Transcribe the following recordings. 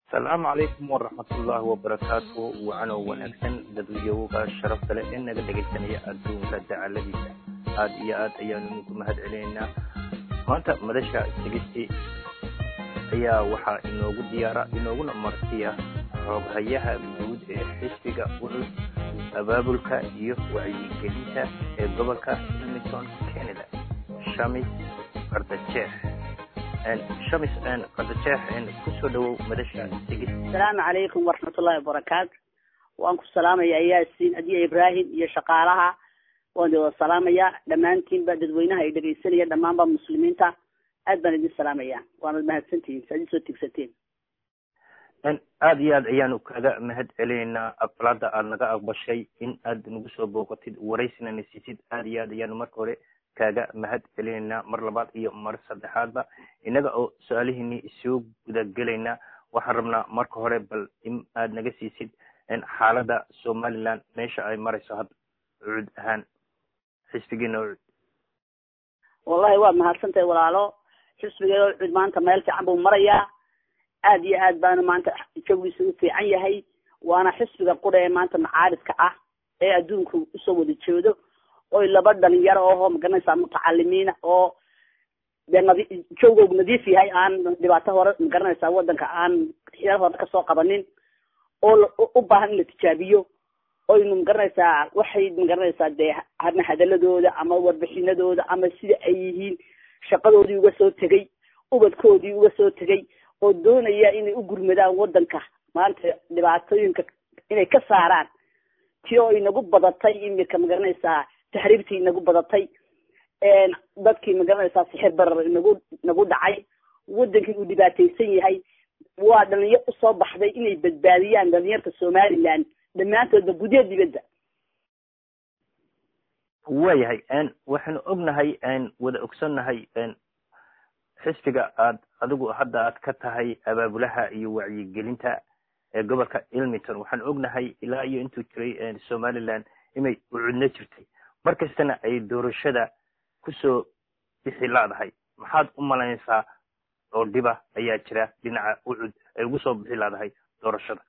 asalaamu calaykum waraxmatullaahi wabarakaatu wacanow wanaagsan dadweyowga sharafta leh ee naga dhegaysanaya adduunka dacaladiisa aad iyo aad ayaanu idinku mahad celinaynaa maanta madasha sigisti ayaa waxaa inoogu diyaara inooguna martiya xooghayaha guud ee xisbiga ucud abaabulka iyo wacyigelinta ee gobolka ilmington canada shamis qardajeex shamis qardajeex kusoo dhawow madasha sigis asalaamu calaykum waraxmatullahi wabarakaatu waan ku salaamayaa yaasiin adiya ibraahim iyo shaqaalaha waan wada salaamayaa dhammaantiinba dadweynaha ay dhegaysanaya dhammaanba muslimiinta aad baan idin salaamaya waanad mahadsantihiin saad isoo tigsateen aada iyo aad ayaanu kaga mahad celinaynaa aqbalada aad naga aqbashay in aad nagu soo booqatid waraysina na siisid aada iyo aad ayaanu marka hore kaaga mahad celinaynaa mar labaad iyo mar saddexaadba innaga oo su-aalihiinii soo gudagelaynaa waxaan rabnaa marka hore bal in aad naga siisid xaaladda somaliland meesha ay marayso hadda cuud ahaan xisbigiina ucud wallahi waad mahadsantahay walaalo xisbiga ucud maanta meel fiican buu marayaa aad iyo aad baana maanta jawigiisa u fiican yahay waana xisbiga qura ee maanta macaaridka ah ee adduunku usoo wada jeedo oy laba dhalinyaro oho magaranaysaa mutacalimiina oo dee nadi jawgoogu nadiif yahay aan dhibaato hore magaranaysaa wadanka aan xiyar hore kasoo qabanin oo u baahan in la tijaabiyo oynu magaranaysaa waxay magaranaysaa dee ama hadaladooda ama warbixinadooda ama sida ay yihiin shaqadoodii uga soo tegay ubadkoodii uga soo tegay oo doonaya inay u gurmadaan wadanka maanta dhibaatooyinka inay ka saaraan ti oo inagu badatay imika magaranaysaa taxriibtii inagu badatay dadkii magaranaysaa sixir barar inagu inagu dhacay wadankii uu dhibaataysan yahay waa dhalinyar usoo baxday inay badbaadiyaan dhalinyarta somaliland dhammaantoodba gudaha dibadda waayahay waxaanu ognahay wada ogsannahay xisbiga aad adigu hadda aad ka tahay abaabulaha iyo wacyigelinta ee gobolka ilmington waxaan ognahay ilaa iyo intuu jiray somaliland inay ucudno jirtay mar kastana ay doorashada kusoo bixi laadahay maxaad u malaynaysaa oo dhiba ayaa jira dhinaca ucud ay ugu soo bixi laadahay doorashada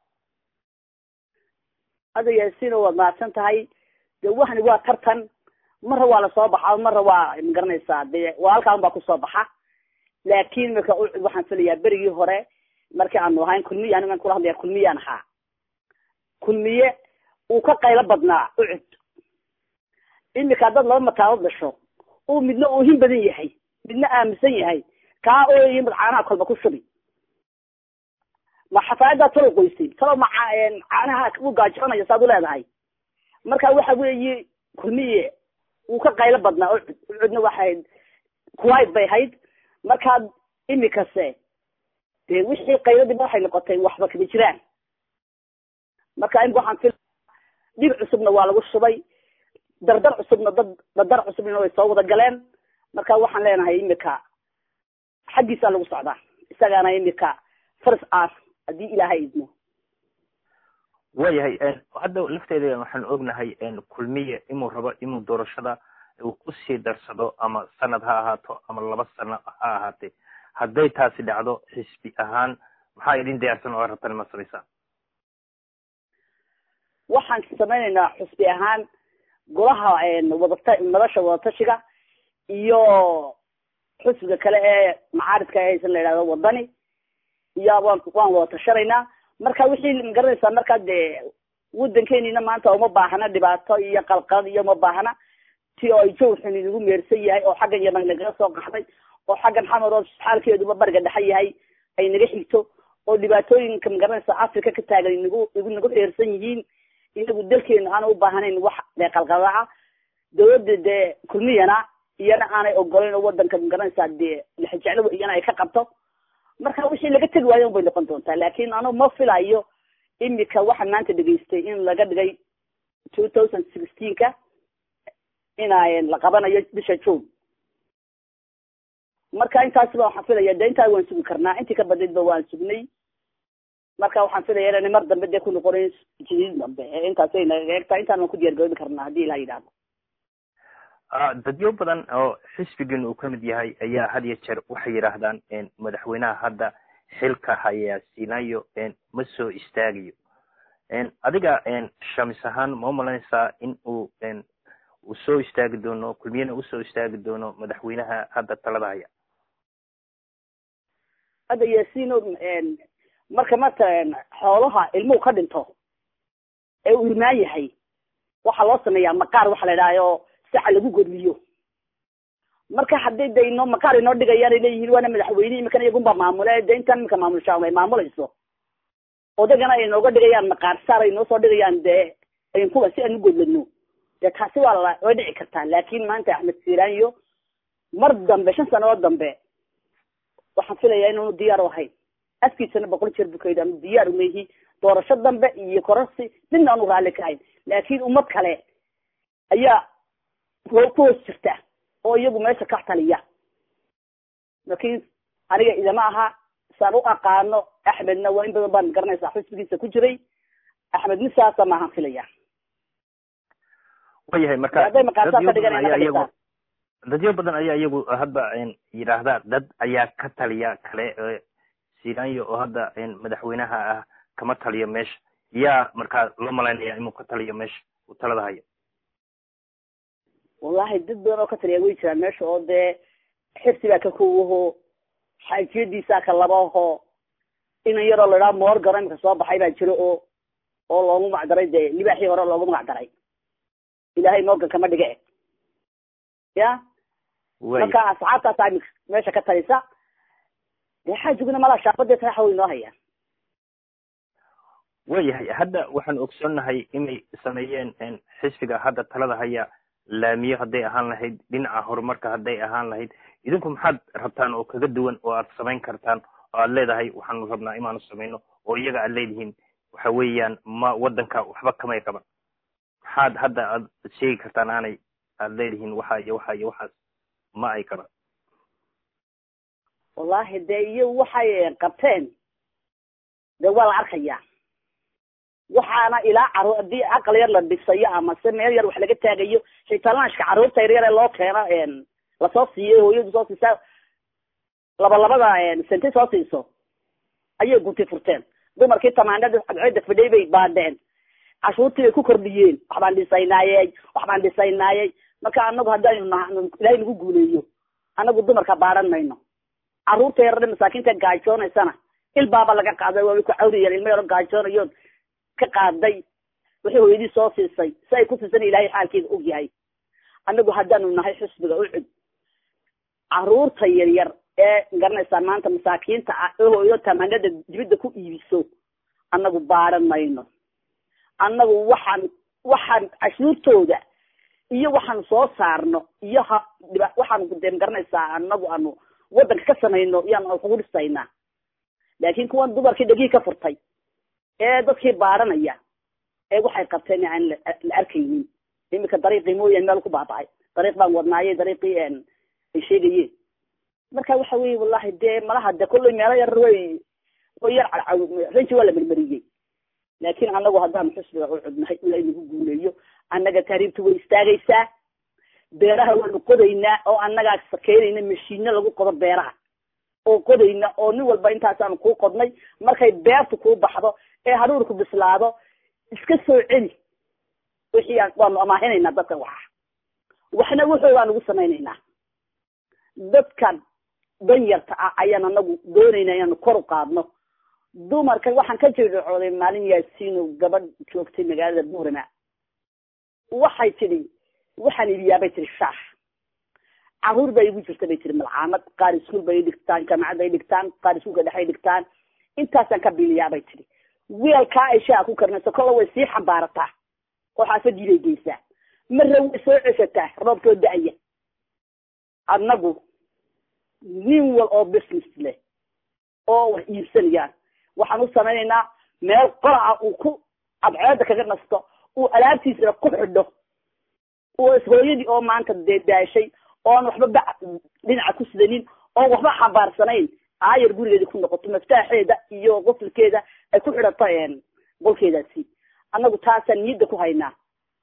ada yaasiino waad mahadsan tahay de waxani waa tartan marra waa lasoo baxa marra waa magaranaysaa de waa halkaa un baa kusoo baxa laakin marka ucud waxaan filayaa berigii hore markii aanu ahayn kulmiye anigan kula hadlaya kulmiyaan ahaa kulmiye uu ka qaylo badnaa ucud imika haddaad laba mataadood dhasho uu midna oohin badan yahay midna aaminsan yahay kaa ooyay mad caanaha kolba ku shubi ma xafaayaddaa talo qoysay talo ma caanaha u gaajoonaya saad u leedahay marka waxa weeye kulmiye wuu ka qaylo badnaa ucud ucudna waxay kuwait bay ahayd markaa imikase dee wixii qayladiiba waxay noqotay waxba kama jiraan marka imika waxaan fil dhib cusubna waa lagu shubay dardar cusubna dad dardar cusubna way soo wada galeen marka waxaan leenahay imika xaggiisaa lagu socdaa isagaana imika first ar haddii ilaahay idmo waayahay hadda lafteeda waxaan ognahay kulmiye inuu rabo inuu doorashada uu kusii darsado ama sanad ha ahaato ama laba sano ha ahaatee hadday taasi dhacdo xisbi ahaan maxaa idin diyaarsan oo rabtan ma samaysaan waxaan samaynaynaa xisbi ahaan golaha wadata madasha wadatashiga iyo xisbiga kale ee macaaridka haysan la yidhahdo wadani iyo waan waan wada tashanaynaa marka wixii magaranaysaa markaa dee wadankeeniina maanta uma baahna dhibaato iyo qalqalad iyo uma baahna ti oo ay jawxun inagu meersan yahay oo xaggan yaman nagaga soo qaxday oo xaggan xamar oo xaalkeeduba bariga dhexe yahay ay naga xigto oo dhibaatooyinka magaranaysa africa ka taagan inagu igu nagu xeersan yihiin inagu dalkeena aana u baahnayn wax dee qalqaladaca dawladda dee kulmiyana iyana aanay ogolayn oo wadanka magaranaysaa dee lixijeclo iyana ay ka qabto marka wixii laga tegi waayo un bay noqon doontaa laakin anu ma filayo imika waxa maanta dhegaystay in laga dhigay two thousand sixteenka ina la qabanayo bisha june marka intaasba waxaan filaya de intaa waan sugi karnaa intii ka badnaydba waan sugnay marka waxaan filaya inaan mar dambe dee ku noqonayn jadiid dambe ee intaasay naga eegtaa intaan waan ku diyaar garoobi karnaa haddii ilaha yidhahdo dadyo badan oo xisbigan uu ka mid yahay ayaa had iyo jeer waxay yidhaahdaan madaxweynaha hadda xilka hayaa sinayo ma soo istaagayo adiga shamis ahaan ma umalanaysaa in uu uu soo istaagi doono kulmiyana usoo istaagi doono madaxweynaha hadda talada haya hadda yaasino marka marka xoolaha ilmuhu ka dhinto ee uu irmaan yahay waxaa loo sameeyaa maqaar waxa la idhahyo saca lagu godliyo marka hadday de inoo maqaar inoo dhigayaan ay leeyihiin waana madaxweyne imikana iyagunbaa maamule de intan imika maamulsha ay maamulayso odagana ay nooga dhigayaan maqaar saar ay noo soo dhigayaan dee kuwa si aan u godlano dee taasi waa la way dhici kartaa laakin maanta axmed siranyo mar dambe shan sanadood dambe waxaan filayaa inaanu diyaar u ahayn afkiisana boqol jeer bukayd aanu diyaar umehi doorasho dambe iyo kororsi midna aanu raalli ka hayn laakin ummad kale ayaa ku hoos jirta oo iyagu meesha ka taliya laakin aniga idama aha saan u aqaano axmedna waa in badan baan garanaysaa xisbigiisa ku jiray axmed misaasa maahan filaya wayahay marka hadday maqaarsaa ka dhiganayna iyagu dadyo badan ayaa iyagu hadda yidhaahda dad ayaa ka taliya kale siranyo oo hadda madaxweynaha ah kama taliyo meesha yaa markaa loo malaynaya inuu ka taliyo meesha uu talada hayo wallahi dad badan oo ka taliya way jiraan meesha oo dee xirsi baa ka kowaho xaajiyadiisaa ka labaho inan yaroo la idhaha moorgano imika soo baxay baa jiro oo oo loogu magacdaray dee libaaxii hore loogu magacdaray ilaahay morgan kama dhige ya marka asxaabtaasa imika meesha ka talisa dee xaajiguna malaa shaabadee taraxa way noo hayaan wayahay hadda waxaan ogsoonnahay inay sameeyeen xisbiga hadda talada haya laamiyo hadday ahaan lahayd dhinaca horumarka hadday ahaan lahayd idinku maxaad rabtaan oo kaga duwan oo aad samayn kartaan oo aad leedahay waxaanu rabnaa inaanu samayno oo iyaga aad leedihiin waxa weeyaan ma waddanka waxba kamay qaban maxaad hadda aad sheegi kartaan aanay aad leedihiin waxa iyo waxa iyo waxaas ma ay qaban wallahi dee iyo waxay qabteen dee waa la arkayaa waxaana ilaa caro haddii aqal yar la dhisayo ama se meel yar wax laga taagayo shaytaalaanshka carruurta yaryar ee loo keeno lasoo siiyey hooyadu soo siisaa laba labada sente soo siiso ayay gunti furteen dumarkii tamaanada cadceeda fidhay bay baadheen cashuurtii bay ku kordhiyeen waxbaan dhisaynaayey waxbaan dhisaynaayey marka anagu haddaynu na ilaahay nagu guuleeyo anagu dumarka baadhan mayno carruurta yarare masaakiinta gaajoonaysana ilbaaba laga qaaday waa way ku cawriyeen ilmo yaro gaajoonayood ka qaaday wixii hooyadii soo siisay si ay ku siisan ilaahay xaalkeeda og yahay anagu haddaanu nahay xusbiga ucud carruurta yaryar ee garanaysaa maanta masaakiinta ah ee hooyo tamaanada dibidda ku iibiso annagu baadhan mayno annagu waxaan waxaan cashuurtooda iyo waxaan soo saarno iyo ha dhiba waxaan de garanaysaa anagu aanu waddanka ka samayno iyaanu kugu dhisaynaa laakin kuwan dumarkii dhegihii ka furtay ee dadkii baadhanaya ee waxay qabteen aan la arkaynin imika dariiqii mooyaan meel ku baaba'ay dariiq baan wadnaaye dariiqii ay sheegayeen marka waxa weye wallahi dee malaha de kollay meelo yar way way yar cadcaw ranji waa la mermeriyey laakin anagu haddaanu xusbiga u cudnahay ilaa inagu guuleeyo annaga taariibta way istaagaysaa beeraha waanu qodaynaa oo annagaa keenayna mashiino lagu qodo beeraha oo qodayna oo nin walba intaasaanu kuu qodnay markay beertu kuu baxdo ee haruurku bislaado iska soo celi wixii waanu amaahinaynaa dadka waxa waxna wuxuu baan ugu samaynaynaa dadkan danyarta ah ayaan anagu doonaynaa inaanu kor u qaadno dumarka waxaan ka jirdhacooday maalin yaasiino gabadh joogtay magaalada buurama waxay tidhi waxaan iibiyaa bay tihi shaax caruur baa igu jirta bay tihi malcaamad qaar iskuol bay dhigtaan jaamacad bay dhigtaan qaar iskuolka dhexay dhigtaan intaasaan ka biliyaa bay tihi weelkaa ay shaaha ku karinayso kolla way sii xambaarataa oo xaafadii bay geysaa marna way soo ceshataa roobkoo da-aya annagu nin wal oo business leh oo wax iibsanayaan waxaan u samaynaynaa meel qoraca uu ku cadceeda kaga nasto uu alaabtiisana ku xidho oo ishooyadii oo maanta dee daashay oon waxba ba dhinaca ku sidanin oon waxba xambaarsanayn aayar gurigeeda ku noqoto maftaaxeeda iyo qoflkeeda ay ku xidhato qolkeedaasi annagu taasaan niyadda ku haynaa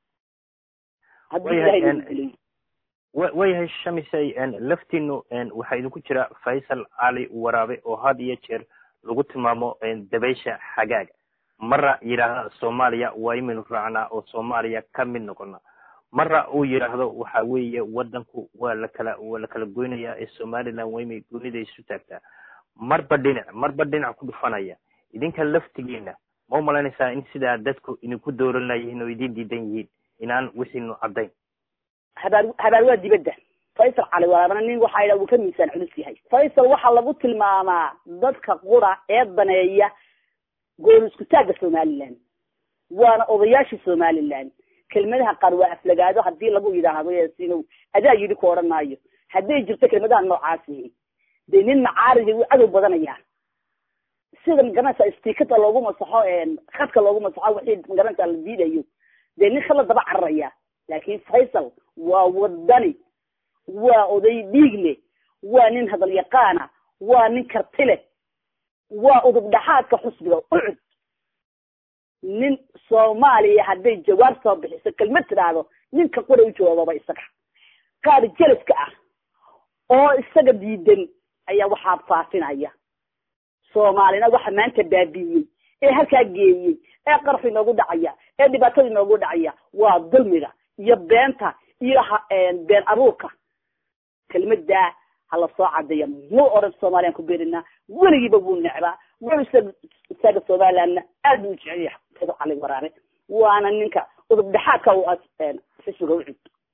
haddii ilahay nagu guleeyo wayahay shamisay laftiinu waxaa idinku jira faysal cali waraabe oo had iyo jeer lagu tilmaamo dabaysha xagaaga marra yidhaahda soomaaliya waa imaynu raacnaa oo soomaaliya ka mid noqona marra uu yidhaahdo waxa weeye wadanku waa lakala waa la kala goynaya ee somaliland waa imay goonida isu taagtaa marba dhinac marba dhinac ku dhufanaya idinka laftigiina ma u malaynaysaa in sidaa dadku idinku dooran layihiin oo idin diidan yihiin inaan wixiinu caddayn habaar habaar waa dibadda faysal cali waabana nin waxaa yidhaha wuu ka miisaan culus yahay faysal waxaa lagu tilmaamaa dadka qura ee daneeya gool isku taagga somaliland waana odayaashii somaliland kelmadaha qaar waa aflagaado hadii lagu yidhaahdo yaasinow adaa yidhi ku odhan maayo hadday jirto kelmadaha noocaasihi dee nin macaaridi wuu cadow badanayaa sida magaranaysa istikada loogu masaxo khadka loogu masaxo wixii magaranaysa la diidayo dee nin kala daba cararaya laakin faysal waa wadani waa oday dhiig leh waa nin hadal yaqaana waa nin karti leh waa udub dhaxaadka xusbiga ucud nin soomaaliya hadday jawaab soo bixiso kelmad tidhaahdo ninka qura u jawaababa isaga qaar jelaska ah oo isaga diidan ayaa waxaa faafinaya soomaalina waxa maanta baabiiyey ee halkaa geeyey ee qarxi inoogu dhacaya ee dhibaatada inoogu dhacaya waa dulmiga iyo beenta iyo been abuurka kelmadaa hala soo cadeeya muu odhan soomaliyan ku beeninaa weligiiba wuu necbaa wuu isaga isaga somalilandna aad buu jecel yahay fado cali waraare waana ninka udub dhexaadka u xisbiga ucud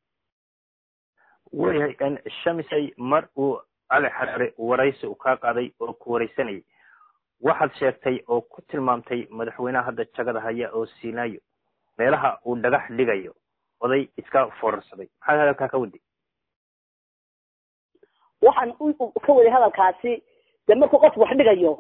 wayahay shamisay mar uu cali xaraare waraysi uu kaa qaaday oo ku waraysanayay waxaad sheegtay oo ku tilmaamtay madaxweynaha hadda jagada haya oo siinaayo meelaha uu dhagax dhigayo oday iska foorarsaday maxaad hadalkaa ka waday waxaan ka waday hadalkaasi de markuu qofku wax dhigayo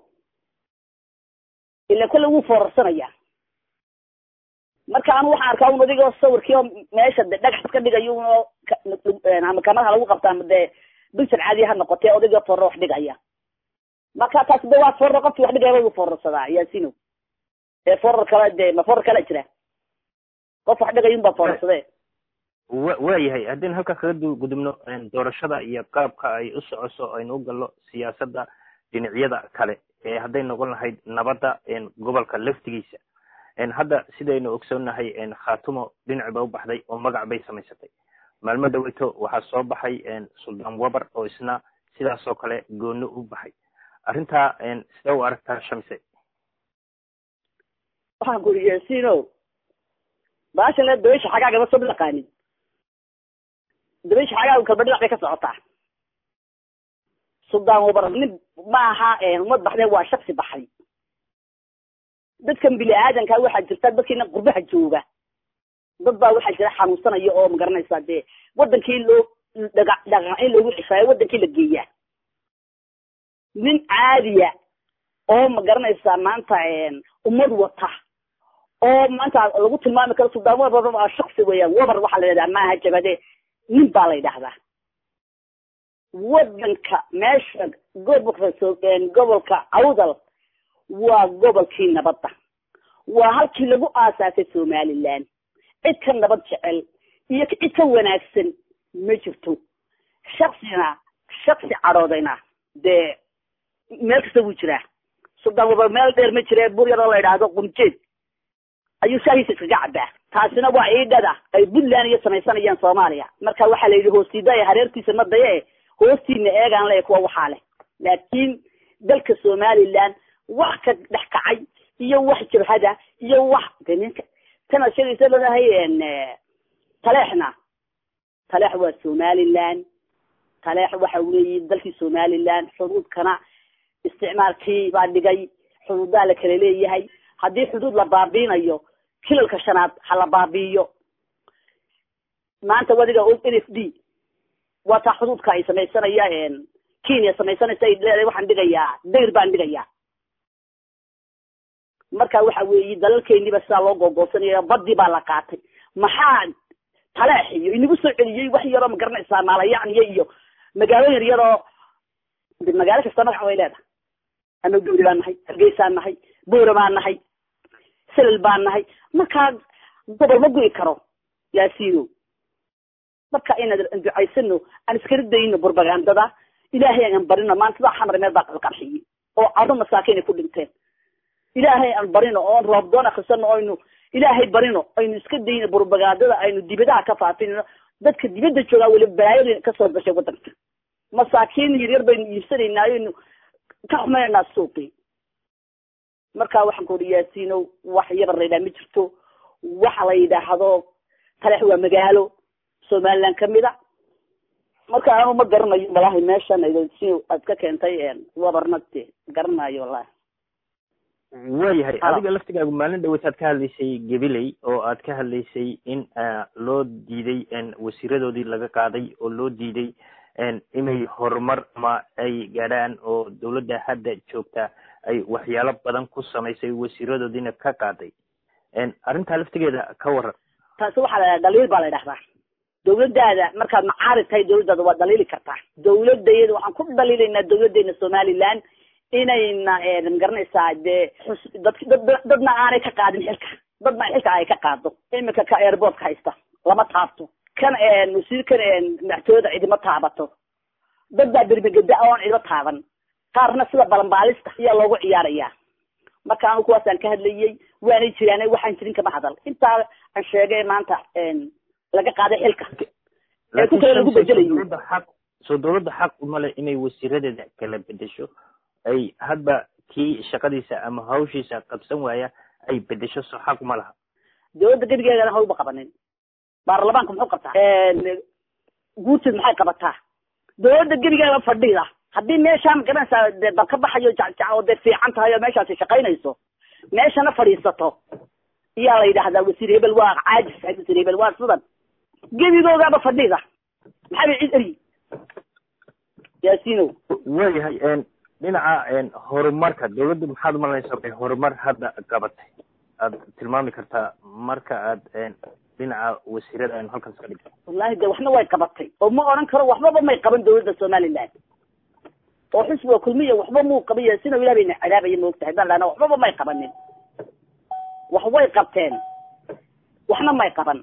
ila kolle wuu foorarsanaya marka anu waxaan arkaa un adigoo sawirkii oo meesha de dhagax iska dhigayo unoo ama kamaraha lagu qabta ama dee bilsan caadiya ha noqotee odaygoo foorro wax dhigaya marka taasi de waa foorro qofkii wax dhigaya wuu foorarsadaa yaasino ee foorar kale de ma foorar kala jira qof wax dhigaya un baa foorarsadee wa waayahay haddaynu halkaa kaga gudubno doorashada iyo qaabka ay u socoso aynu u gallo siyaasadda dhinacyada kale ee hadday noqon lahayd nabadda gobolka laftigiisa hadda sidaynu ogsoonnahay khatumo dhinac ba u baxday oo magac bay samaysatay maalmo dhaweyto waxaa soo baxay suldaan wabar oo isna sidaas oo kale gooni u baxay arrintaa sidee u aragtaa shamise waxaan ku uri yaasino baashan le dabaysha xagaagama soo dhaqaanin dabaysha xagaagu kalba dhinac bay ka socotaa suldaan wabar nin maaha umad baxdee waa shaksi baxay dadkan bini aadanka waxaa jirta dadkiina qurbaha jooga dad baa waxaa jira xanuunsanaya oo magaranaysaa dee wadankii loo dhaga dhaqan in loogu cishaayo wadankii la geeyaa nin caadiya oo magaranaysaa maanta ummad wata oo maanta lagu tilmaami karo suldaan wabar waa shaksi weeyaan wabar waxaa la yidhahdaa maaha jabade nin baa la yidhahdaa wadanka meesha gobolka gobolka awdal waa gobolkii nabadda waa halkii lagu aasaasay somaliland cid ka nabad jecel iyo cid ka wanaagsan ma jirto shaksina shaksi cadhoodayna dee meel kasta wuu jiraa suldaan wabar meel dheer ma jire bur yaroo la yidhaahdo qunjeed ayuu shaahiisa iskaga cabaa taasina waa iidhada ay puntland iyo samaysanayaan soomaaliya marka waxaa la yidhi hoostiidaya hareertiisa ma daye hoostiina eegaan le kuwa waxaa leh laakiin dalka somaliland wax ka dhex kacay iyo wax jabhada iyo wax de ninka tanaad sheegaysa ladahay taleexna taleex waa somaliland taleex waxa weeye dalkii somaliland xuduudkana isticmaalkii baa dhigay xuduudaa la kala leeyahay haddii xuduud la baabiinayo kilalka shanaad ha la baabiiyo maanta wadiga n f d waa taa xuduudka ay samaysanaya kenya samaysanaysa ay leedahay waxaan dhigayaa dayr baan dhigayaa marka waxa weeye dalalkeeniba sidaa loo googoosanaya badii baa la qaatay maxaa taleex iyo inagu soo celiyey wax yaroo magaranaysaa maalayacniya iyo magaalo yar yaroo de magaalo kasta magac way leedahay ama gawri baan nahay hargeysaan nahay boora baan nahay selal baan nahay markaa gobol ma guri karo yaasino marka inaan ducaysano aan iskala dayno burbagandada ilaahay aan barino maanta sidaa xamar meel baa qalqarxiyey oo cado masaakiin ay ku dhinteen ilaahay aan barino oon roobdoon akrisano aynu ilaahay barino aynu iska dayno burbagaadada aynu dibadaha ka faafinino dadka dibadda joogaa weli balaayada kasoo gashay waddanka masaakiin yaryar baynu iibsanaynaa aynu ka xumaynaynaa suuqii marka waxaan ku uri yaasiino wax yabar la yidhaha ma jirto waxa la yidhaahdo taleex waa magaalo somaliland kamid a marka anu ma garanayo walahi meeshan si aad ka keentay wabarnagte garanayo wallahi waayahay adiga laftigaagu maalin dhaweytaad ka hadlaysay gabiley oo aad ka hadlaysay in loo diiday wasiiradoodii laga qaaday oo loo diiday inay horumar ama ay gaadhaan oo dawladda hadda joogta ay waxyaalo badan ku samaysay wasiiradoodiina ka qaaday arrintaa laftigeeda ka waran taasi waxaa la dhaliil baa la dhahdaa dawladdaada markaad macaarid tahay dawladdaada waa dhaliili kartaa dawladayada waxaan ku dhaliilaynaa dawladdeena somaliland inayna magaranaysaa dee xus dad dad dadna aanay ka qaadin xilka dadna xilka ay ka qaado imika ka airportka haysta lama taabto kan wasiirkan madaxtooyada cidima taabato dad baa bermegeda oon cidima taaban qaarna sida balanbaalista ayaa loogu ciyaarayaa marka anu kuwaasaan ka hadlayay waanay jiraan waxaan jirin kama hadal intaa aan sheegay maanta laga qaaday xilka ee ku kale lagu bedelayo soo dawladda xaq uma leh inay wasiiradeeda kala bedesho ay hadba kii shaqadiisa ama hawshiisa qabsan waaya ay bedesho soo xaq uma laha dawladda gebigeedana hawba qabanin baarlamaanka muxuu qabtaa guurteed maxay qabataa dawladda gebigeeda fadhida haddii meeshaan magaranaysaa dee dal ka baxayo jacjac oo dee fiican tahay oo meeshaasi shaqaynayso meeshana fadhiisato iyaa la yidhaahdaa wasiir hebel waa caajis wasiir hebel waa sidan gebigoogaaba fadhida maxaa bay cid eryi yaasinow waayahay dhinaca horumarka dawladdu maxaad umalanaysaa bay horumar hadda qabatay aad tilmaami kartaa marka aad dhinaca wasiirada aynu halkaas ka dhigto wallahi de waxna way qabatay oo ma odhan karo waxbaba may qaban dawladda somaliland oo xisbiga kulmiya waxba muu qaban yaasinow ilah bayna cadaabaya maogtahay baan lahna waxbaba may qabanin wax way qabteen waxna may qaban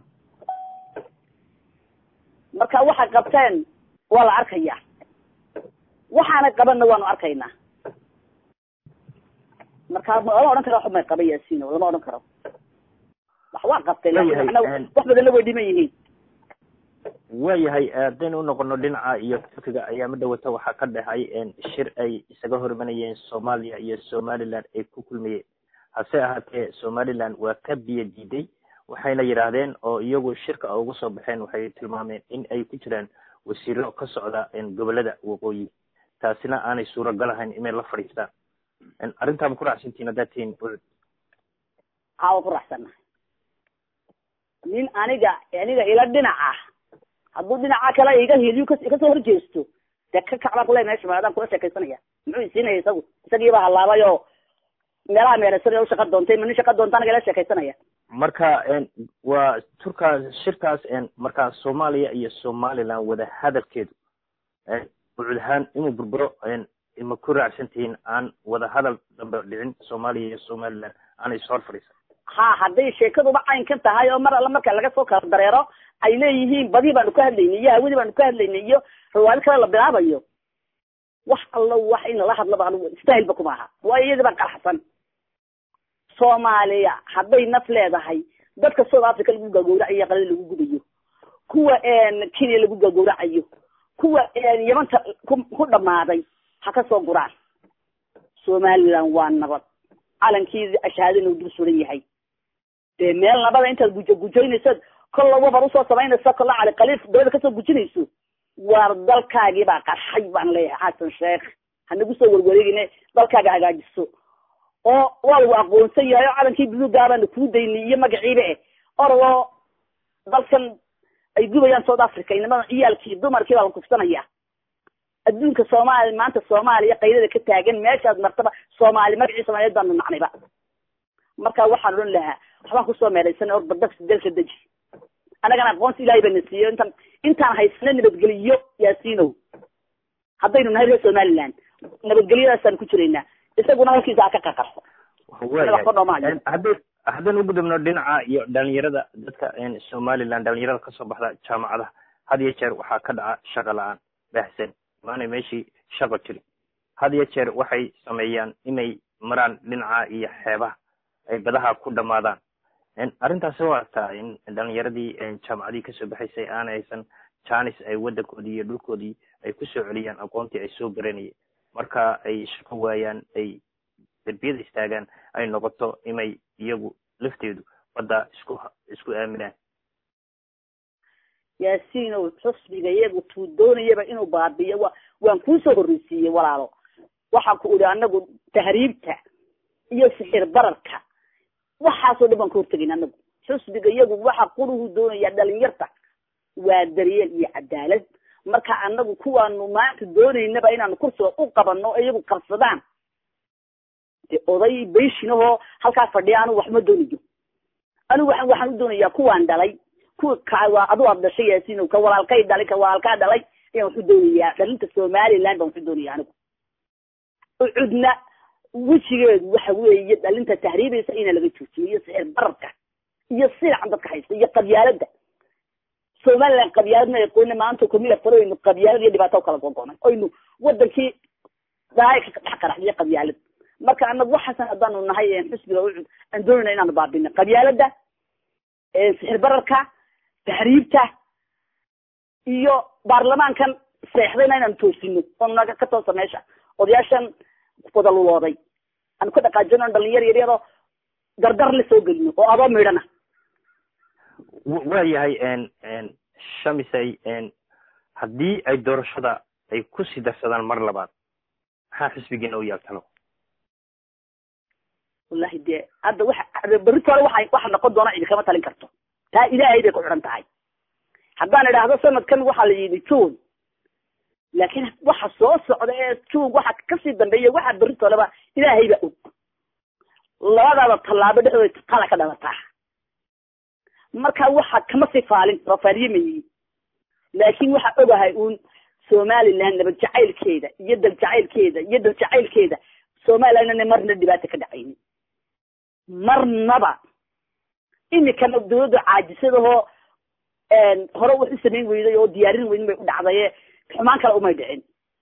marka waxay qabteen waa la arkaya waxaanay qabanna waanu arkaynaa marka lama odhan karo waxba may qaban yaasino lama odhan karo wax waa qabteen wax badanna way dhiman yihiin waayahay haddaynu unoqono dhinaca iyo turkiga ayaa ma dhawata waxaa ka dhexay shir ay isaga hormanayeen soomaaliya iyo somaliland ay ku kulmayeen hase ahaatee somaliland waa ka biyo diiday waxayna yidhaahdeen oo iyagu shirka ugu soo baxeen waxay tilmaameen in ay ku jiraan wasiiro ka socda gobolada waqooyi taasina aanay suuragal ahayn inay la fadhiistaan arrintaa ma ku raacsantiin haddaad tihiin ucud haa waa ku raacsanahay nin aniga aniga ila dhinac ah hadduu dhinaca kale iga heliyo kas kasoo horjeesto dee ka kacbaan kule meesha maadaan kula sheekaysanaya muxuu isiinaya isagu isagiiba halaabay oo meelaha meeraysan u shaqa doontay ma nin shaqa doonta anaga ila sheekaysanaya marka waa turkaas shirkaas markaa soomaaliya iyo somaliland wada hadalkeedu ucud ahaan inuu burburo ma ku raacsan tihiin aan wada hadal dambe dhicin soomaaliya iyo somaliland aanay is hor fadhiisan ha hadday sheekaduba caynkan tahay oo mar alla marka laga soo kala dareero ay leeyihiin badii baanu ka hadlaynay iyo hawadii baanu ka hadlaynay iyo rawaado kale la bilaabayo wax allo wax in lala hadlaba anigu istahilba kuma aha waayo iyadii baa qarxsan soomaaliya hadday naf leedahay dadka south africa lagu gagowracayo qalin lagu gubayo kuwa kenya lagu gagowracayo kuwa yamanta ku dhamaaday ha ka soo guraan somaliland waa nabad calankii ashaadana uu dul suran yahay dee meel nabada intaad gujo gujoynayso kolla wabar usoo samaynayso kolla cali khaliif dabada kasoo gujinayso waar dalkaagii baa qarxay baan leeyahay xasan sheekh hanagu soo warwareegine dalkaaga hagaajiso oo waa lagu aqoonsan yahay oo calankii buluugaabaana kuu daynay iyo magaciiba eh oragoo dalkan ay gubayaan south africa inamada ciyaalkii dumarkii baa la kufsanaya adduunka soomaaliya maanta soomaaliya qaydada ka taagan meeshaad martaba soomaali magacii soomaaliyeed baanu nacnayba marka waxaan odhan lahaa waxbaan kusoo meeraysan or badagsi dalka deji annagana aqoonsi ilahay bana siiyo intaan intaan haysana nabadgeliyo yaasiinow haddaynu nahay reer somaliland nabadgelyadaasaan ku jiraynaa isaguna halkiisa ha ka qaqarso hadday haddaynu u gudubno dhinaca iyo dhalinyarada dadka somaliland dhalinyarada kasoo baxda jaamacadaha had iyo jeer waxaa ka dhaca shaqa la-aan baahsan maanay meeshii shaqo jirin had iyo jeer waxay sameeyaan inay maraan dhinaca iyo xeebaha ay badaha ku dhamaadaan arrintaasi waa artaa in dhalinyaradii jaamacadii kasoo baxaysay aana haysan janis ay waddankoodii iyo dhulkoodii ay kusoo celiyaan aqoontii ay soo baranayeen marka ay shaqo waayaan ay derbiyada istaagaan ay noqoto inay iyagu lafteedu badda isku isku aaminaan yaasiinow xusbiga iyagu tuu doonayaba inuu baabiyo wa waan kuusoo horreysiiyey walaalo waxaan ku idhi anagu tahriibta iyo sixir bararka waxaasoo dhan baan ka hortegayn anagu xusbiga iyagu waxa quruhu doonayaa dhalinyarta waa daryeel iyo cadaalad marka anagu kuwaanu maanta doonaynaba inaanu kursiga u qabano iyagu qabsadaan de oday beshinahoo halkaa fadhiya anigu waxma doonayo anigu waa waxaan u doonayaa kuwaan dhalay kuwa ka waa adu aad dhashay yaasiino ka walaalkay dhalay ka walaalkaa dhalay ayaan waxu doonayaa dhalinta somaliland baan waxu doonaya anigu cudna wejigeedu waxa weeye dhalinta tahriibaysa ina laga joojiyo iyo sixir bararka iyo silacan dadka haysta iyo qabyaalada somaliland qabyaaladna aqoona maanta kumila faro aynu qabyaalad iyo dhibaato kala gogonay oynu wadankii daaya ka dhex qaraxdiyo qabyaalad marka anagu waxaasan haddaanu nahay xusbiga ucud aan doonayna inaanu baabino qabyaalada sixir bararka tahriibta iyo baarlamaankan seexdayna inaanu toosino oonu naga ka toosa meesha odayaashan wada lulooday aanu ka dhaqaajino dhalinyar yaryaroo dardar la soo gelino oo adoo midhana waa yahay shamisay haddii ay doorashada ay kusii darsadaan mar labaad maxaa xisbigiina u yaagtalo wallahi dee hadda waxa berrito hore waxa waxa noqon doona cidi kama talin karto taa ilaahay bay ku xidhan tahay haddaan idhaahdo sanadkan waxaa la yidhi june laakiin waxa soo socda ee june waxa kasii dambeeya waxa berrito horeba ilaahay baa og labadaada tallaabo dhexdooda tala ka dhalataa marka waxa kama sii faalin rafaariyamayi laakiin waxa ogahay uun somaliland nabad jacaylkeeda iyo dal jacaylkeeda iyo dal jacaylkeeda somalilandna marna dhibaata ka dhacaynin marnaba imikana dawladda caajisadahoo hore wax u samayn weyday oo diyaarin weydin bay u dhacdaye xumaan kale umay dhicin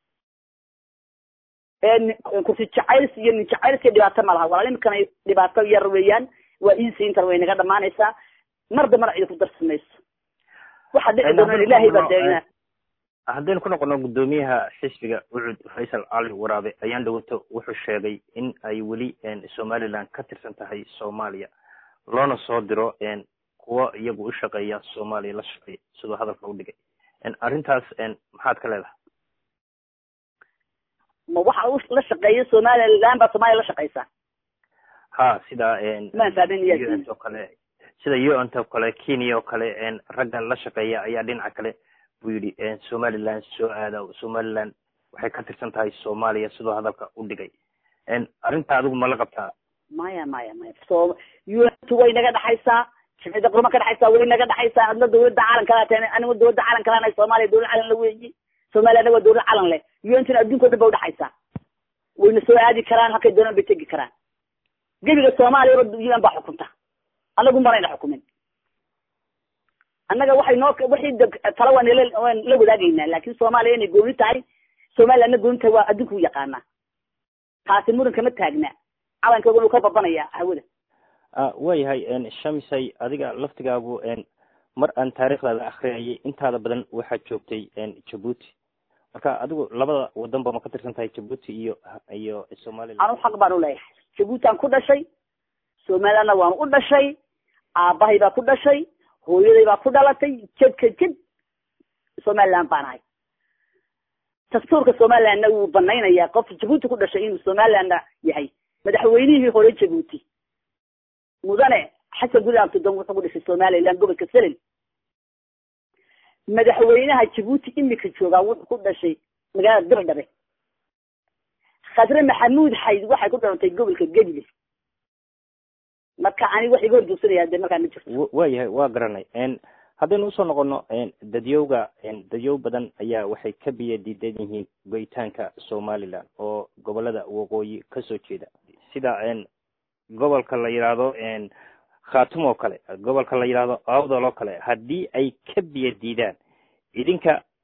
kursi jacayls iyo nin jacaylska dhibaato ma laha walaal imikana dhibaato yar weeyaan waa easy intan way naga dhamaanaysaa mar dambana cidi ku darsi mayso waxa dhici doona ilaahay baa deegna haddaynu ku noqono guddoomiyaha xisbiga ucud faysal cali waraabe ayaan dhawato wuxuu sheegay in ay weli somaliland ka tirsan tahay soomaaliya loona soo diro kuwa iyagu u shaqeeya soomaaliya la shaqeeya siduu hadalka u dhigay arrintaas maxaad ka leedahay ma waxa la shaqeeya somaliland baa soomaaliya la shaqeysa ha sida maan fahmin un oo kale sida un oo kale kenya oo kale raggan la shaqeeya ayaa dhinaca kale buu yidhi somaliland soo aada somaliland waxay ka tirsan tahay soomaaliya sidoo hadalka u dhigay arrinta adigu ma la qabtaa maya maya maya so untu way naga dhexaysaa jimcida qurma ka dhexaysaa way naga dhexaysaa adna dawladda caalamkala tahay anigu dawladda caalamkala nahay soomaaliya dawlad calan la weeyi somalilandna waa dawlad calan leh untuna adduunka o dhan ba udhexaysaa wayna soo aadi karaan halkay doonaan bay tegi karaan gebiga soomaaliya un baa xukunta anagu marayna xukumin annaga waxay noo wixii tala waan la waan la wadaagaynaa laakin soomaaliya inay gooni tahay somalilandna gooni tahay waa adduunka u yaqaanaa taasi muran kama taagna calankoodana uu ka babanaya hawada waa yahay shamisay adiga laftigaagu mar aan taariikhdaada akriyayay intaada badan waxaad joogtay jabuuti marka adigu labada wadan ba ma ka tirsan tahay jabuuti iyo iyo somaliland anu xaq baan uleeyahay jabuuti aan ku dhashay somalilandna waan u dhashay aabahay baa ku dhashay hooyaday baa ku dhalatay jedka jed somaliland baan ahay dastuurka somalilandna wuu banaynayaa qof jabuuti ku dhashay inuu somalilandna yahay madaxweynihii hore jabuuti mudane xasan guli abtudon wuxuu ku dhashay somaliland gobolka selel madaxweynaha jabuuti imika joogaa wuxuu ku dhashay magaalada dirdhabe khadre maxamuud xayd waxay ku dhalatay gobolka gedle marka ani wax iga horjoogsanaya de markaa ma jirto wa yahay waa garanay haddaynu usoo noqono dadyowga dadyow badan ayaa waxay ka biya diidan yihiin goyitaanka somaliland oo gobolada waqooyi kasoo jeeda sida gobolka la yidhaahdo khatum oo kale gobolka la yidhaahdo awdal oo kale haddii ay ka biya diidaan idinka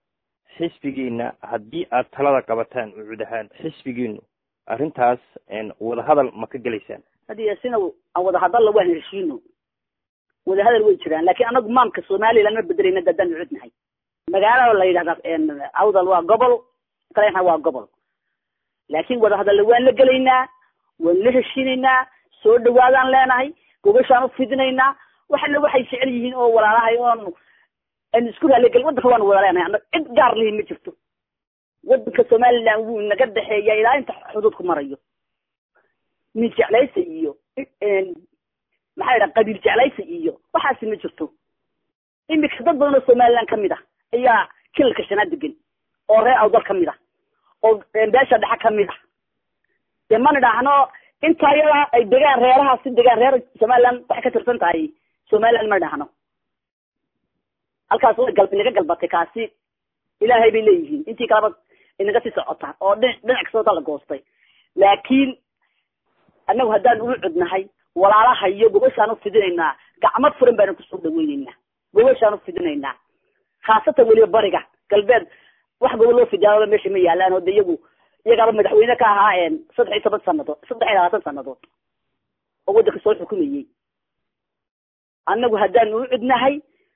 xisbigiina haddii aad talada qabataan ucud ahaan xisbigiinu arrintaas wadahadal ma ka gelaysaan hadi sina aan wadahadalla waan heshiino wadahadal way jiraan laakiin anagu maamka somaliland ma bedelayna dadaan ucudnahay magaalada la yidhahda awdal waa gobol kalena waa gobol laakiin wadahadalla waan la gelaynaa waan la heshiinaynaa soo dhawaadaan leenahay gogashaan ufidinaynaa waxana waxay jecel yihiin oo walaalahay oon an isku raaligel wadanka waanu wada leenahay ana cid gaar lihi ma jirto wadanka somaliland wuu naga dhexeeya ilaa inta xuduudku marayo min jeclaysa iyo maxaa yidhaha qabiil jeclaysa iyo waxaasi ma jirto imika dad badan oo somaliland kamid ah ayaa kilalka shanaad degan oo reer awdal kamid ah oo beesha dhexe kamid ah dee mana idhaahno intaa yada ay degaan reerahaasi degaan reer somaliland waxay ka tirsan tahay somaliland ma idhaahno halkaas way gal inaga galbatay kaasi ilaahay bay leeyihiin intii kaleba inaga sii socota oo dhinac dhinac kastoo la goostay laakiin annagu haddaan ugu cudnahay walaalaha iyo gobashaan ufidinaynaa gacmo furan baanu kusoo dhaweyneynaa gobashaan ufidinaynaa khaasatan weliba bariga galbeed wax gobo loo fidiyaa meesha ma yaalaan oo de iyagu iyagaaba madaxweyne ka ahaa saddex iyo toban sanadood saddex iyo labaatan sanadood oo waddanka soo xukumayey annagu haddaan ugu cudnahay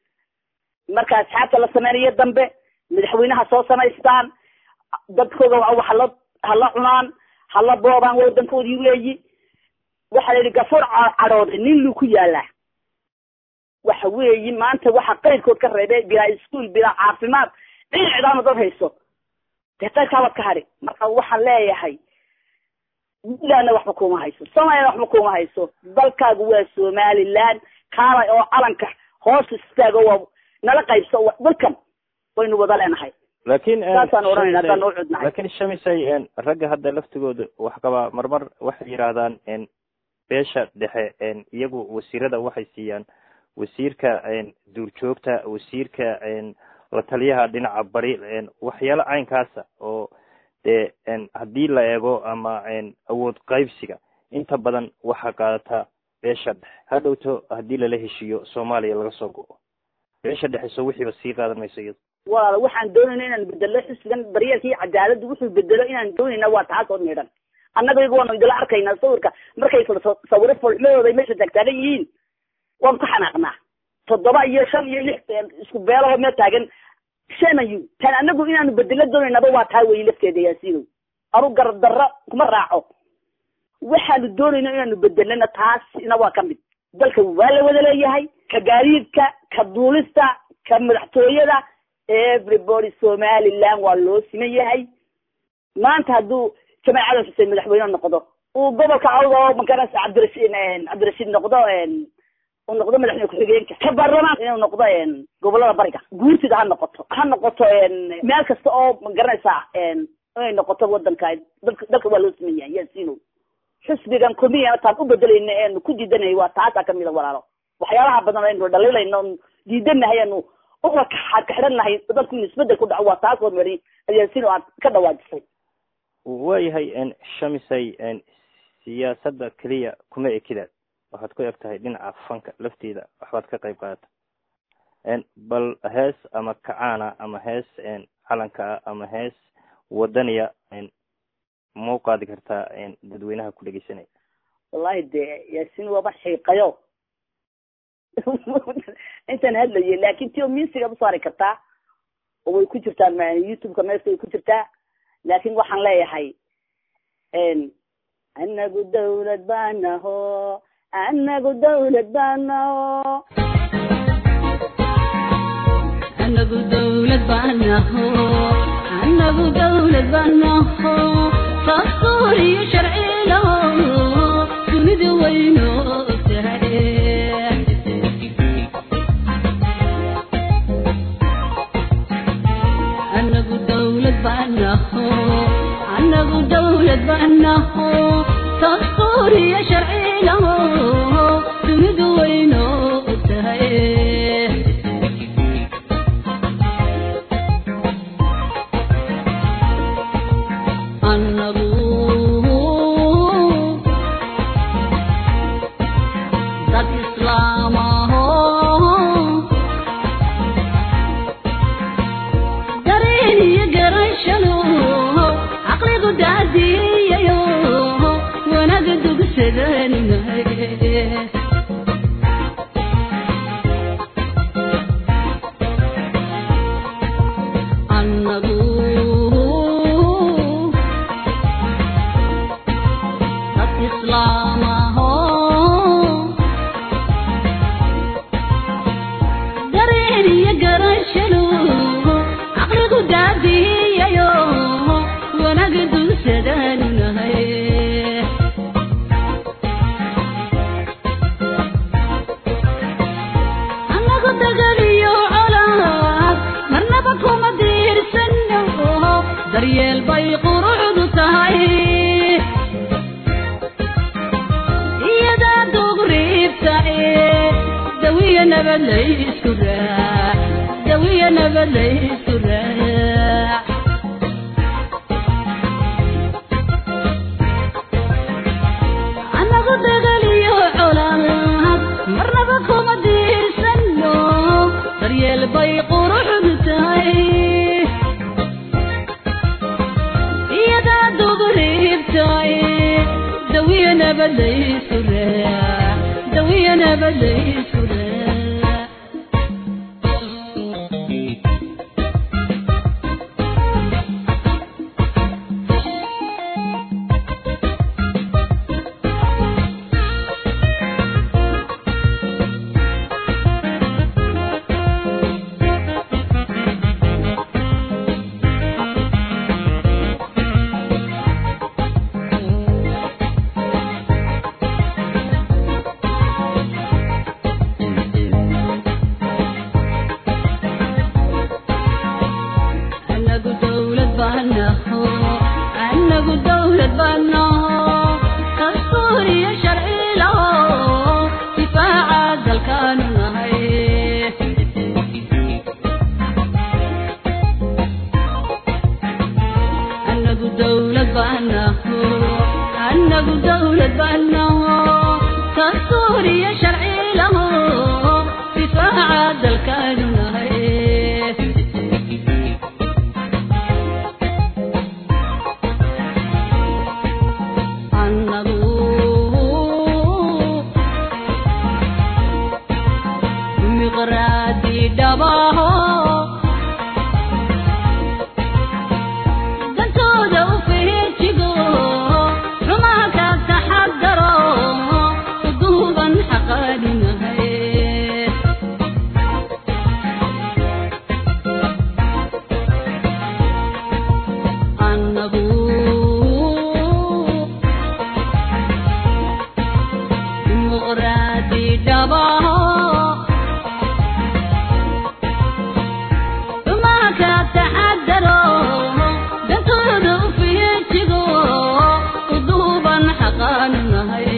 marka asxaabta la sameynayo dambe madaxweynaha soo samaystaan dadkooda hala hala cunaan hala boobaan wadankoodii weeyi waxaa la yidhi gafuur cadhooday nin luu ku yaalaa waxa weeyi maanta waxa qayrkood ka reebay bilaa iskuol bilaa caafimaad dhinacdaana dad hayso dee qayrkaabaad ka hadhi marka waxaan leeyahay puntlandna waxba kuma hayso somaliyana waxba kuma hayso dalkaagu waa somaliland kaalay oo calanka hoos istaago waa nala qaybso dalkan waynu wada leenahay laakiin saasaan odhanayna haddaan noo cudnahay laakiin shamisay ragga hadda laftigooda wax qabaa marmar waxay yidhaahdaan beesha dhexe iyagu wasiirada waxay siiyaan wasiirka duurjoogta wasiirka la taliyaha dhinaca bari waxyaalo caynkaasa oo dee haddii la eego ama awood qaybsiga inta badan waxaa qaadataa beesha dhexe hadhowto haddii lala heshiiyo soomaaliya laga soo go-o beesha dhexe so wixiiba sii qaadan mayso iyado walaala waxaan doonayna inaan bedelo xisbigan daryeelka iyo cadaaladda wuxuu bedelo inaan doonayna waa taas oo midhan annaga iyagu waanu idila arkaynaa sawirka markay sawiro folxmadooda ay meesha taagtaagan yihiin waanu ka xanaaqnaa toddoba iyo shan iyo lix isku beelahoo meel taagan shamayu tan anagu inaanu bedelo doonaynaba waa taa weyi lafteeda yaasiinow anu gardarro kuma raaco waxaanu doonayna inaanu bedelana taasina waa ka mid dalka waa la wada leeyahay ka gaadiidka ka duulista ka madaxtooyada everybody somaliland waa loo siman yahay maanta hadduu jamaal cadan xuseen madaxweyne noqdo uu gobolka cawda oo makaras cabdirashiid cabdirashiid noqdo uu noqdo madaxweyne ku-xigeenka ka baarlamaan inuu noqdo gobolada bariga guurtida ha noqoto ha noqoto meel kasta oo magaranaysaa inay noqoto wadanka dalka dalka waa loo siman yahay yaasino xisbigan kulmiya taan u bedelayna eenu ku diidanay waa taasaa kamid a walaalo waxyaalaha badan aynu dhaliilayno diidanahay anu uka kaxidhannahay dalku inu isbedel ku dhaco waa taas oo mari yaasino aad ka dhawaajisay waayahay shamisay siyaasadda keliya kuma ekidaad waxaad ku eg tahay dhinaca fanka lafteeda waxbaad ka qayb qaadata bal hees ama kacaana ama hees calankaa ama hees wadaniya mau qaadi kartaa dadweynaha ku dhegeysanaya wallahi de yaasin waaba xiiqayo intaan hadlaye laakin tio musigaad usaari kartaa oo way ku jirtaa youtube-ka meesta way ku jirtaa laakin waxaan leeyahay anagu dawlad baanaho anagu dawlad baanaho anagu dawlad baanaho anagu dawlad baanaho dastuur iyo sharcilaho dunida wayno tahay anagu dawlad baanaho anagu dawlad baanaho dastuur iyo sharcilaho dunida wayno tahay anagu dad islaamaho dareeni nabad laysku raac dawiya nabad laysku raac anagu dagaliyo colaad marnaba kuma diirsano daryeel bay quruxdu tahay iyadaa dugriibtahay dawiya nabad laysku raac dawiya nabad laysku raac anagu dawlad baanaho anagu dawlad baanaho dastuuriyo sharci laho difaaca dalkaanu nahay anagu dawlad baanaho anagu dawlad baanaho dastuuriyo sharci laho difaaca dalkaanu nahay annagu miqraadi dhabaho dantooda u feejigo xumaha ka taxadaro uduuban xaqaadinahay annagu dimuqraadi dhabaho xumaha ka taxadaro dantooda u feejigo uduuban xaqaanu nahay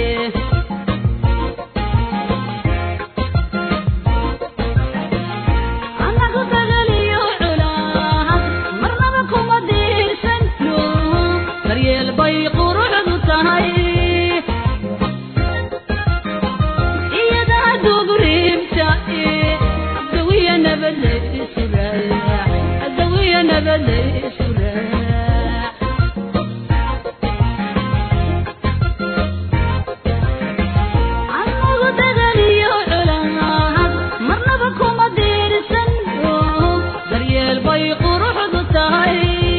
anagu dagaliyo culaad marnaba kuma diirsano daryeel bay quruxdu tahay iyadaa dugriibta dawiya nabad laysu raac dawiya nabad laysu raac anagu dagaliyo culaad marnaba kuma diirsano daryeel bay quruxdu tahay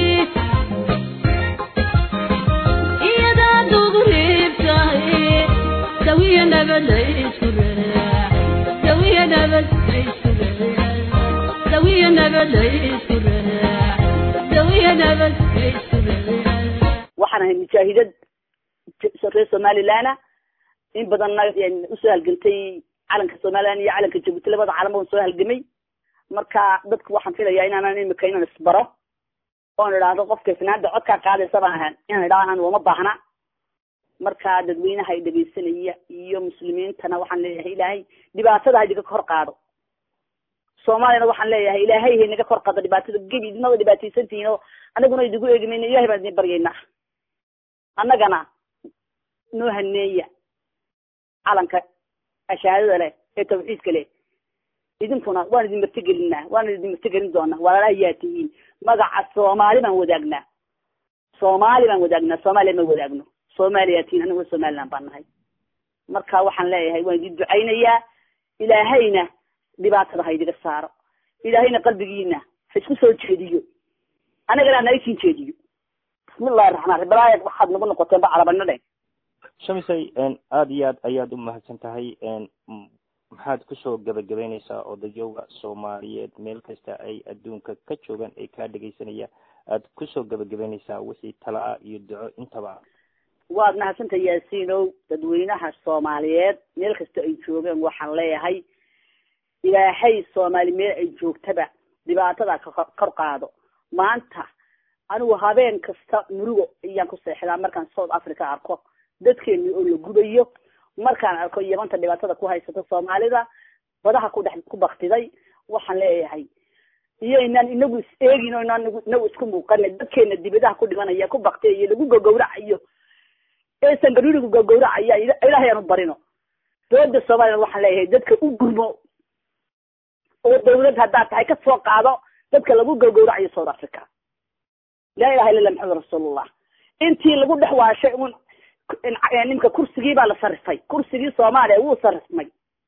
iyadaa dugriibtahay dawiya nabad laysku raac dawiya nabad laysku raac dawiya nabad laysku raac dawiya nabad laysku raac waxaan ahay mujaahidad reer somalilandna in badanna yani usoo halgantay calanka somaliland iyo calanka jabuuti labada calan baan soo halgamay marka dadku waxaan filayaa inaanan imika inaan isbaro oon idhaahdo qofka finaanda codkaa qaadaysa baan ahaan inaan idhaho aan uma baahna marka dadweynaha ay dhegaysanaya iyo muslimiintana waxaan leeyahay ilaahay dhibaatada ha idiga kor qaado soomaaliyana waxaan leeyahay ilaahay ha inaga kor qaado dhibaatada gebi idinaba dhibaataysantihiin oo anaguna idigu eegimayna ilahay baan idin baryaynaa annagana noo haneeya calanka ashaadada leh ee tawxiidka leh idinkuna waan idin martigelinaa waan idin martigelin doonaa walaalaha yaa tihiin magaca soomaali baan wadaagnaa soomaali baan wadaagnaa soomaaliya ma wadaagno soomaaliyaa tihiin aniguna somaliland baan nahay marka waxaan leeyahay waan idin ducaynayaa ilaahayna dhibaatada ha idiga saaro ilaahayna qalbigiina ha isku soo jeediyo anagana ha naisin jeediyo bismillahi raxmaan raxiim balaaya waxaad nagu noqoteen ba calabano dhe shamisay aada iyo aad ayaad u mahadsan tahay maxaad kusoo gabagabeyneysaa odayowga soomaaliyeed meel kasta ay adduunka ka joogaan ay kaa dhegaysanayaan aad kusoo gabagabeyneysaa wixii tala ah iyo duco intaba waad mahadsantahay yaasiinow dadweynaha soomaaliyeed meel kasta ay joogeen waxaan leeyahay ilaahay soomaali meel ay joogtaba dhibaatada ka kor qaado maanta anigu habeen kasta murugo ayaan ku seexdaa markaan south africa arko dadkeeni oo la gubayo markaan arko yamanta dhibaatada ku haysata soomaalida badaha ku dhex ku baktiday waxaan leeyahay iyo inaan inagu is eegin oo inaan inagu isku muuqana dadkeena dibadaha ku dhimanaya ku baktiyay iyo lagu gogowracayo ee sangarurigu gogowracaya ilaahay aanu barino dowladda soomaliya waxaan leeyahay dadka u gurmo oo dawlad haddaad tahay ka soo qaado dadka lagu gogowracayo south africa laa ilaha illa lah maxamed rasuulullah intii lagu dhex waashay un nimka kursigii baa la sarifay kursigii soomaaliya wuu sarifmay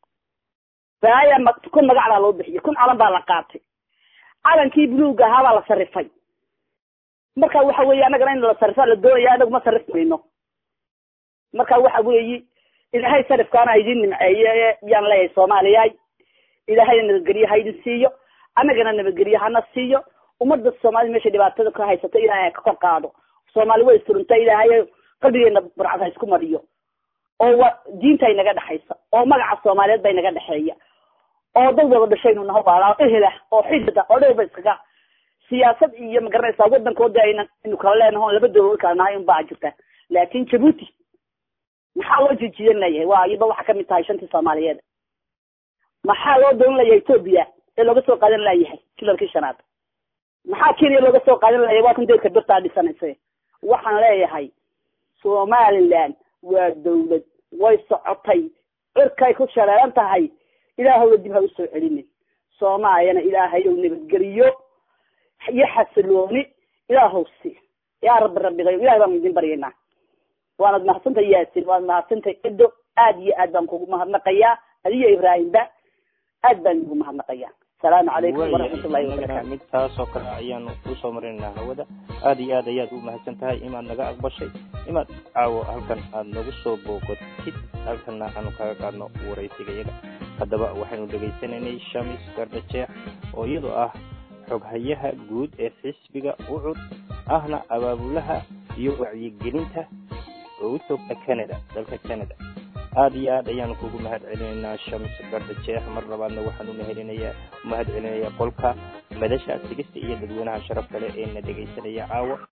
baaya ma kun magac baa loo bixiyay kun calan baa la qaatay calankii buluuga ahaa baa la sarifay marka waxa weeye annagana in la sarifaa la doonaya anagu ma sarif mayno marka waxa weeyi ilaahay sarifkaana idin nimceeye yaan leeyahay soomaaliya ilaahayna nabadgelye ha idin siiyo annagana nabadgelye hana siiyo ummadda soomaalida meesha dhibaatada ka haysato ilaahay ka kor qaado soomaali way surunta ilaahay qalbigeena burcad ha isku mariyo oo wa diinta inaga dhexaysa oo magaca soomaaliyeed ba inaga dhexeeya oo dad wada dhashaynu naho waalaa ehela oo xidida oo dheer ba iskaga siyaasad iyo magaranaysaa wadankooda ayna inu kala leenaho laba dawlad kala nahay un baa jirta laakin jabuuti maxaa loo jijiyan layahay waa iyaba waxa kamid tahay shantii soomaaliyeed maxaa loo doolan layahay ethoobia ee looga soo qaadan layahay jilarkii shanaad maxaa kenya looga soo qaadan layahay waa kan deedka birtaa dhisanaysa waxaan leeyahay somaliland waa dawlad way socotay cirkay ku shareeran tahay ilaahowna dib ha usoo celinin soomaaliyana ilaahayow nabadgeliyo iyo xasilooni ilaahow si yaa rabbi rabbigayo ilahay baan idin baryaynaa waanad mahadsantay yaasin waanad mahadsantay edo aad iyo aad baan kugu mahadnaqayaa adiyo ibraahimba aad baan igu mahadnaqayaa asalaamu calaykum waraxmatullahi wabarakatu mid taasoo kale ayaanu kusoo marinaynaa hawada aad iyo aad ayaad u mahadsan tahay imaad naga aqbashay imaad caawo halkan aad nagu soo booqotid halkana aanu kaga qaadno waraysiga iyaga haddaba waxaynu dhegaysanaynay shamis gardajeex oo iyadoo ah xoghayaha guud ee xisbiga ucud ahna abaabulaha iyo wacyigelinta oo u toogta canada dalka canada aad iyo aad ayaanu kugu mahad celinaynaa shams gardajeex mar labaadna waxaan u mahelinayaa mahad celinayaa qolka madasha sigista iyo dadweynaha sharaf kale ee na dhegaysanaya caawa